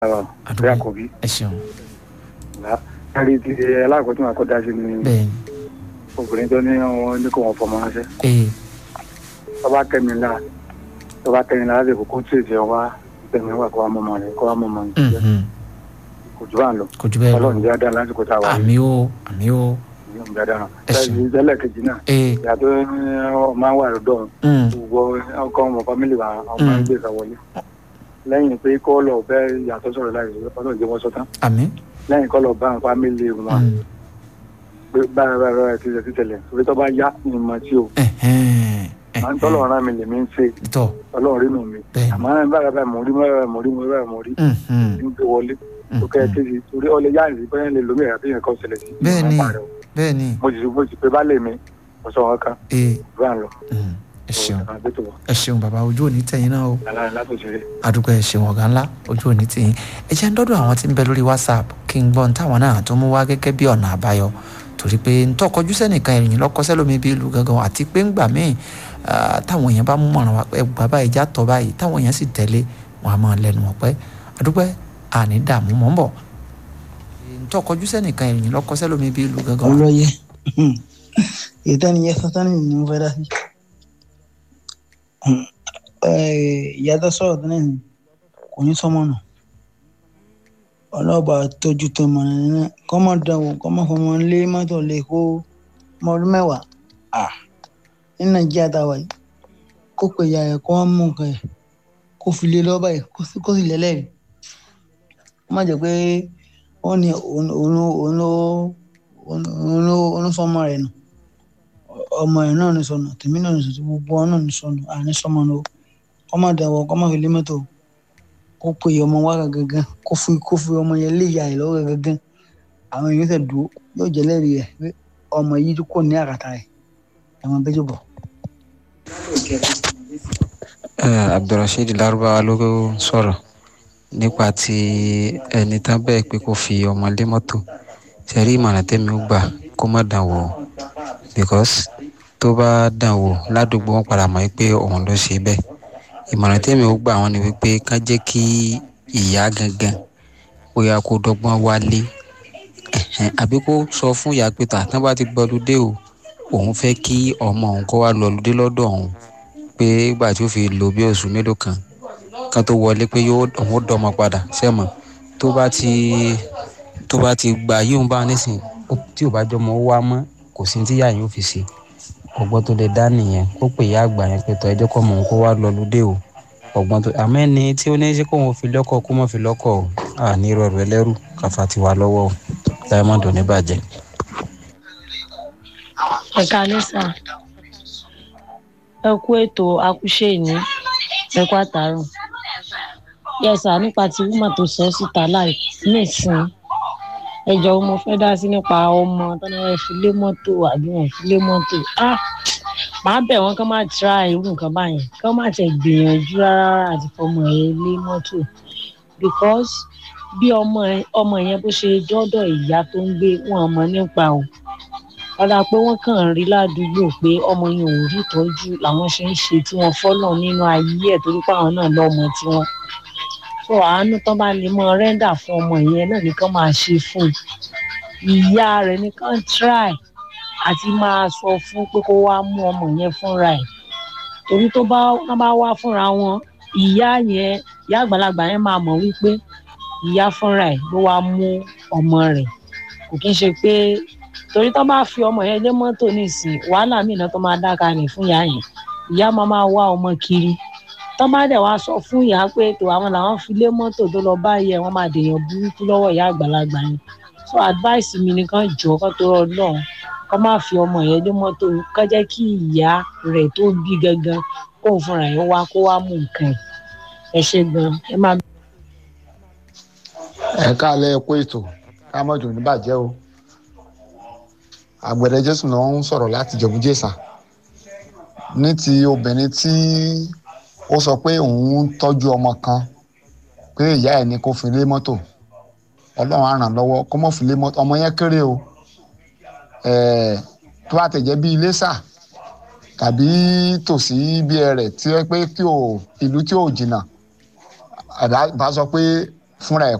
àdúgbò àkọ́bí ẹ ṣeun ẹ̀rí ti alákọ̀ọ́ tí wọ́n kọ́ dá sí ni bẹ́ẹ̀ ni obìnrin tó ní wọn ní kò wọ́n fọmọ ránṣẹ́ ee tọ́ba kẹ́mi ńlá tọ́ba kẹ́mi ńlá láti kókó tí èsì ọwá tẹ̀mí wà kó wá mọ̀mọ́ rẹ̀ kó wá mọ̀mọ́ rẹ̀ jẹ́ mhm. kò jù bá ń lọ kò jù bẹ́ẹ̀ lọ ọlọ́run jẹ́ dáa lásìkò tá a wà àmì o àmì o yìí ń dáadáa Ẹ ṣeun. náà tẹ́lẹ̀ kejì náà ee ìyàtọ̀ máa ń wà lọ́dọ̀ mm, gbogbo ọkọ ọmọ fámìlì wa ọmọ Mm. ẹgbẹ́ ìsàwọlé lẹ́yìn pé kọ́ lọ bẹ́ yàtọ̀ sọ̀rọ̀ láì ọlọ́run jẹ́ wọ́n sọ́tán àmì lẹ́yìn kọ́ lọ bá àwọn fámìlì wọn mm, pé báyìí báyìí báyìí ti ṣe ti tẹ̀lẹ̀ torí tó bá yá ni mo ti o ẹ̀hẹ́n, àwọn ẹ̀hẹ́n. tọ́lọ̀ rán mi lèmi ń ṣe tọ́ ọlọ́run rí nù mí bẹ́ẹ̀ àmọ́ báyìí báyìí mo rí mo rí mo rí mo rí mo rí mhm, ń gbé wọlé tó kẹ́ ẹ mhm. kéde torí ọlẹ́ yá ìrìn bẹ́ẹ̀ lè lómi ẹ̀rọ àbíyẹn kan ṣẹlẹ̀ sí Bẹ́ẹ̀ ni. ìwọ̀n àpàrẹ̀ o. bẹ́ẹ̀ ni mo sì mo sì pé bá lè mi mo sọ wọn kan ee bá ń lọ mm, ẹ ṣeun ọ̀sán àgbẹ̀tò wọn ẹ ṣeun bàbá ojú òní tẹ̀yìn náà o aláàrin látòṣèré. àdúgbò ẹ ṣeun ọ̀gá ńlá ojú òní tẹ̀yìn ẹ jẹ́ ń dọ́dọ̀ àwọn tí ń bẹ lórí whatsapp kí n gbọ́n táwọn náà tó mú wá gẹ́gẹ́ bí ọ̀nà àbáyọ torí pé ń tọkọjú sẹ́nìkan ìrìn lọ́kọ́ sẹ́lómi bí ìlú gangan àti pé ńgbà míì ah, táwọn èèyàn bá mú mọ̀ràn wá ẹ gbà báyìí já tọ́ báyìí táwọn èèyàn sì tẹ̀lé wọn a máa lẹ́nu wọn pẹ́ àdúgbò àní dààmú mọ́ ń bọ̀ ń tọkọjú sẹ́nìkan ìrìn lọ́kọ́ sẹ́lómi bí ìlú gangan olóye ìtẹ́niyẹ sátánì ni mo fẹ́ dá sí. ìyá tó sọ̀rọ̀ tẹ́lẹ̀ ní kò ní sọmọ nù ọlọ́ọ̀bà tójú tó mọ̀ nínú kọ́mọ dánwò kọ́mọ fọmọ lé mọ́tò lè kó ọmọ ọdún mẹ́wàá Ah, ní nàìjíríà tá a wà yìí kó pe ìyá rẹ̀ kó wọ́n mú nǹkan ẹ̀ kó fi lé lọ́ọ́ báyìí kó sì- kó sì lẹ́lẹ́rìí ó má jẹ́ pé wọ́n ní òun òun ló òun ló òun ló òun ló sọmọ rẹ̀ nù ọmọ rẹ̀ náà ní sọnù tèmi náà ní sọnù gbogbo wọn náà ní sọnù àní sọmọ nù o kọ́ má dàwọ̀ kọ́ má fi lé mọ́tò o. kó pe ọmọ wa gangan kó fi kó fi ọmọ yẹn lé ìyá rẹ̀ lọ́wọ́ gangan àwọn èèyàn tẹ̀ dúró yóò jẹ́ lẹ́rìí rẹ̀ pé ọmọ yìí kò ní àkàtà rẹ̀ ẹ̀wọ̀n bẹ́jọ́ bọ̀. Eh, abdulrasheed larubawa ló sọ̀rọ̀ nípa ti ẹni tán bẹ́ẹ̀ pé kó fi ọmọ lé mọ́tò ṣẹ̀rí ìmọ̀ràn tẹ́mi ó gbà kó má dàn wò ó because tó bá dàn wò ládùúgbò wọn padà mọ̀ pé òun ló ṣe bẹ́ẹ̀ ìmọ̀ràn tẹ́mi ó gbà wọn ni wípé ká jẹ́ kí ìyá gangan bóyá kó dọ́gbọ́n wálé ẹ̀hẹ́n, àbí kó sọ fún ìyá pé tà tán bá ti gbọ́lúdé o òun fẹ́ kí ọmọ òun kó wá lọ́lúdé lọ́dọ̀ òun pé ìgbà tí ó fi lò bí oṣù mélòó kan kan tó wọlé pé yóò òun ó dọmọ padà sẹ́mọ̀ tó bá ti tó bá ti gbà yíò bá nísìn ó- tí ò bá jọmọ ó wá mọ́ kò sí tíyà yóò fi ṣe ọgbọ́n tó lè dá nìyẹn kó pè ya àgbà yẹn pé tọ́ ẹjọ́ kọ́ mọ̀ kó wá lọ lóde o ọgbọ́n tó àmọ́ ẹni tí ó ní ṣe kó wọn fi lọ́kọ̀ kó mọ̀ fi lọ́kọ̀ o à ní rọrùn ẹlẹ́rù káfa ti wà lọ́wọ́ o diamond ò ní bàjẹ́. ẹ káalẹ́ sà ẹ kú ètò akúṣe ìní ẹ kú àtàrùn yẹ sà nípa ti wúmà tó sọ síta láì nísìn ẹjọ mo fẹ́ dá sí nípa ọmọ tọ́nà ẹ fi lé mọ́tò àbí wọn fi lé mọ́tò ah màá bẹ̀ wọ́n kán má tra irú nǹkan báyẹn kán má tẹ̀ gbìyànjú rárá àti fọmọ ẹ lé mọ́tò because bí ọmọ ẹ- ọmọ yẹn bó ṣe dọ́dọ̀ ìyá tó ń gbé wọn mọ̀ nípa o ọ̀la pé wọ́n kàn ń rí ládùúgbò pé ọmọ yẹn ò rí ìtọ́jú làwọn ṣe ń ṣe tí wọ́n fọ́lọ̀ nínú ayé ẹ̀ torí pé àwọn náà lọ́mọ tiwọn. so àánú tán bá lè mọ rẹ́ńdà fún ọmọ yẹn náà nìkan máa ṣe fún un. ìyá rẹ̀ nìkan try àti máa sọ fún pé kó wá mú ọmọ yẹn fúnra ẹ̀ torí tó bá wọ́n bá wá fúnra wọn ìyá yẹn ìyá àgbàlagbà yẹn máa mọ̀ wípé ìyá fúnra ẹ̀ ló wá mú ọmọ rẹ̀ kò kí ń ṣe pé torí tó bá fi ọmọ yẹn lé mọ́tò nísìn wàhálà míì náà tó máa dá kalẹ̀ fún ìyá yẹn ìyá máa máa wá ọmọ kiri tó bá dẹ̀ wá sọ fún ìyá pé tó àwọn làwọn fi lé mọ́tò tó lọ bá yẹ wọ́n máa dèèyàn burúkú lọ́wọ́ ìyá àgbàlagbà yẹn so advice mi nìkan jọ kó tó rọ náà kó má fi ọmọ yẹn lé mọ́tò kó jẹ́ kí ìyá rẹ̀ tó bí gangan kóun fúnra yẹn wá kó wá mú nǹkan ẹ̀ ẹ ṣe gan ẹ máa ẹ káàlẹ́ ẹ kó ètò kámọ́jò ní bàjẹ́ o àgbẹ̀dẹ jésù náà ń sọ̀rọ̀ láti jẹ̀bú jésà ní ti obìnrin tí ó sọ pé òun ń tọ́jú ọmọ kan pé ìyá ẹ̀ ní kó fi lé mọ́tò ọlọ́run á ràn lọ́wọ́ kó mọ̀ fi lé mọ́tò ọmọ yẹn kéré o ẹ̀ẹ́ tó bá tẹ̀jẹ́ bí iléṣà tàbí tòsí bí ẹ rẹ̀ tí ó pé tí ò ìlú tí ò jìnnà àbá bá sọ pé fúnra ẹ̀